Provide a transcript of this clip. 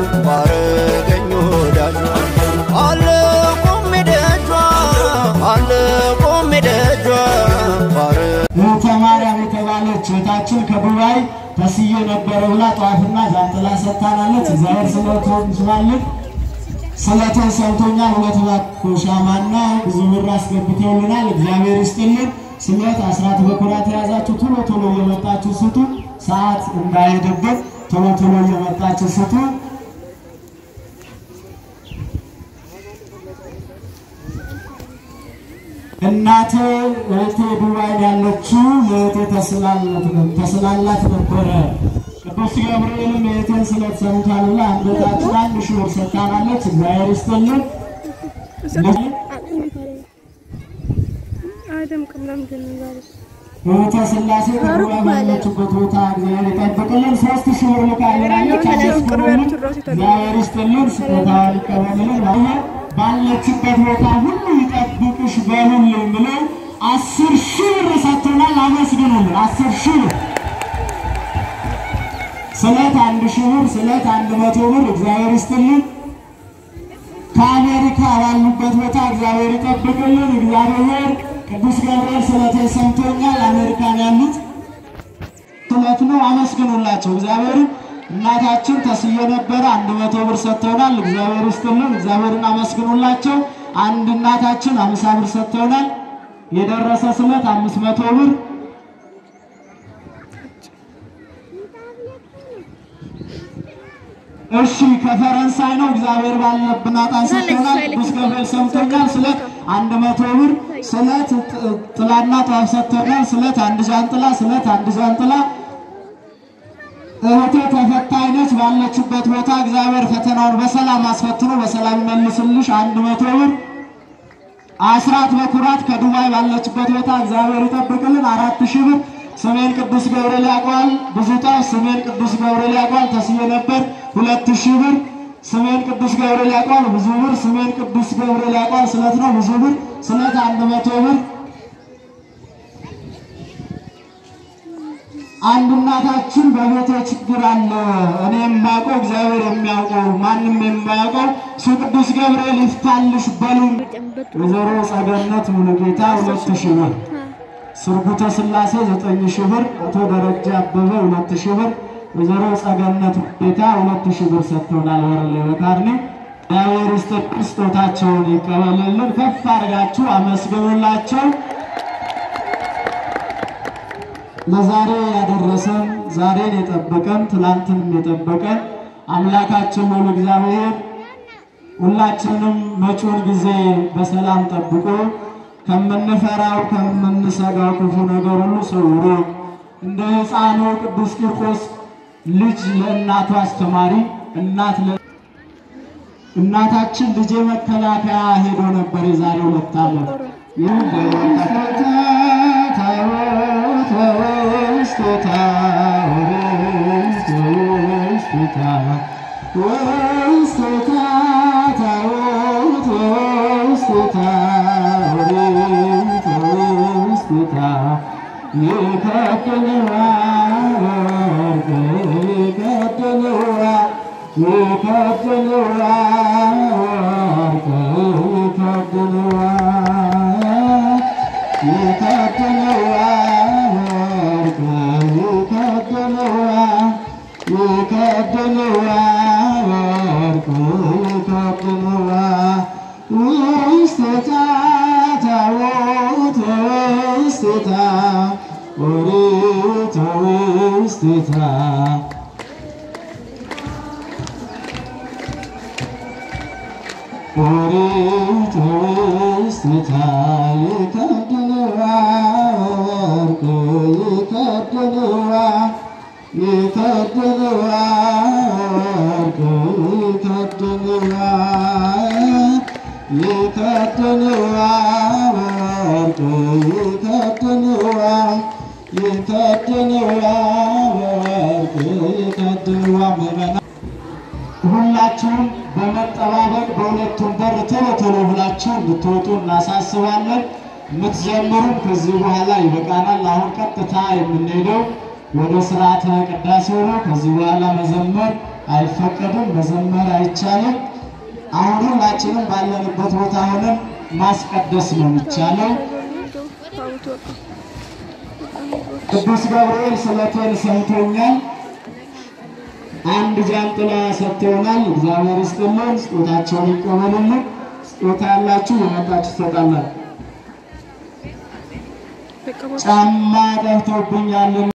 ባረገኝ ወዳጇ አለ ቆሜ ደጇ አለ ቆሜ ደጇ ባረ እህተ ማርያም የተባለች እህታችን ከዱባይ ተስዬ ነበረ ብላ ጠዋትና ጃንጥላ ሰጥታናለች። እግዚአብሔር ስለቱን ስላለን ስለቱን ሰምቶኛል። ሁለት ባኮ ሻማና ብዙ ብር አስገብተውልናል። እግዚአብሔር ይስጥልን። ስለት አስራት በኩራት የያዛችሁ ቶሎ ቶሎ እየመጣችሁ ስጡ። ሰዓት እንዳይሄድብን ቶሎ ቶሎ እየመጣችሁ ስጡ። እናቴ እህቴ ዱባይ ያለችው የእህቴ ተስላላት ነበረ። ቅዱስ ገብርኤልም የእህቴን ስለት ሰምቷል ብላ አንገታችን አንድ ሺህ ብር ሰጥታናለች። እግዚአብሔር ይስጥልን። አይደምቅም። ለምንድን ነው ዛሬ? እህተ ስላሴ ከዱባይ ባለችበት ቦታ እግዚአብሔር ይጠብቅልን። ሶስት ሺህ ብር ልካልናለች። አመስግኑልን። እግዚአብሔር ይስጥልን። ስጦታዋን ይቀበልልን። ይሄ ባለችበት ቦታ ሁሉ ይጠብቅሽ በሉልን ብለው አስር ሺህ ብር ሰጥቶናል። አመስግኑልን። አስር ሺህ ብር ስለት አንድ ሺህ ብር ስለት አንድ መቶ ብር እግዚአብሔር ይስጥልን። ከአሜሪካ ባሉበት ቦታ እግዚአብሔር ይጠብቅልን። እግዚአብሔር ቅዱስ ገብርኤል ስለቴ ሰምቶኛል። አሜሪካን ያሉት ስለት ነው። አመስግኑላቸው እግዚአብሔርን። እናታችን ተስዬ ነበረ አንድ መቶ ብር ሰጥተውናል። እግዚአብሔር ይስጥልን። እግዚአብሔርን አመስግኑላቸው። አንድ እናታችን አምሳ ብር ሰጥተውናል። የደረሰ ስለት አምስት መቶ ብር እሺ ከፈረንሳይ ነው። እግዚአብሔር ባለብን አጣን ሰጥቶናል። ቅዱስ ገብርኤል ሰምቶኛል። ስለት አንድ መቶ ብር ስለት ጥ- ጥላና ጧፍ ሰጥቶናል። ስለት አንድ ዣንጥላ ስለት አንድ ዣንጥላ እህቴ ተፈታኝ ነች። ባለችበት ቦታ እግዚአብሔር ፈተናውን በሰላም አስፈትኖ በሰላም ይመልስልሽ። አንድ መቶ ብር አስራት በኩራት ከዱባይ ባለችበት ቦታ እግዚአብሔር ይጠብቅልን። አራት ሺህ ብር ስሜን ቅዱስ ገብርኤል ያውቀዋል። ብዙ ጣፍ ስሜን ቅዱስ ገብርኤል ያውቀዋል። ተስዬ ነበር ሁለት ሺህ ብር ስሜን ቅዱስ ገብርኤል ያውቀዋል። ብዙ ብር ስሜን ቅዱስ ገብርኤል ያውቀዋል። ስለት ነው ብዙ ብር ስለት አንድ መቶ ብር አንድ እናታችን በቤቴ ችግር አለ። እኔ የማውቀው እግዚአብሔር የሚያውቀው ማንም የማያውቀው እሱ ቅዱስ ገብርኤል ይፍታልሽ በሉን። ወይዘሮ ጸገነት ሙሉጌታ ሁለት ሺህ ብር፣ ስርጉተ ስላሴ ዘጠኝ ሺህ ብር፣ አቶ ደረጃ አበበ ሁለት ሺህ ብር፣ ወይዘሮ ጸገነት ሙሉጌታ ሁለት ሺህ ብር ሰጥተውናል። ወረሌ በካርኔ እግዚአብሔር ይስጥልን፣ ስጦታቸውን ይቀበልልን። ከፍ አድርጋችሁ አመስግኑላቸው። ለዛሬ ያደረሰን ዛሬን የጠበቀን ትላንትንም የጠበቀን አምላካችን ሁሉ እግዚአብሔር ሁላችንም መጪውን ጊዜ በሰላም ጠብቆ ከምንፈራው ከምንሰጋው ክፉ ነገር ሁሉ ሰውሮ እንደ ሕፃኑ ቅዱስ ቂርቆስ ልጅ ለእናቱ አስተማሪ እናት ለ እናታችን ልጄ መከላከያ ሄዶ ነበር የዛሬ ሁለት ዓመት ይህ ኦሪት ውስጥ ይከድንዋ ወርቅ ይከድንዋ ይከድንዋ ወርቅ ይከድንዋ ይከድንዋ ወርቅ ይከድንዋ ይከድንዋ ወርቅ ይከድንዋ ምዕመናን ሁላችሁም በመጠባበቅ በሁለቱም በር ቶሎ ቶሎ ብላችሁ እንድትወጡ እናሳስባለን። የምትዘምሩም ከዚህ በኋላ ይበቃናል። አሁን ቀጥታ የምንሄደው ወደ ስርዓተ ቅዳሴው ነው። ከዚህ በኋላ መዘመር አይፈቀድም፣ መዘመር አይቻልም። አሁን ሁላችንም ባለንበት ቦታ ሆነን ማስቀደስ ነው የሚቻለው። ቅዱስ ገብርኤል ስለቴን ሰምቶኛል። አንድ ጃንጥላ ሰጥተውናል። እግዚአብሔር ይስጥልን፣ ስጦታቸውን ይቀበሉልን። ስጦታ ያላችሁ የመጣችሁ ትሰጣላችሁ። ጫማ ጠፍቶብኛል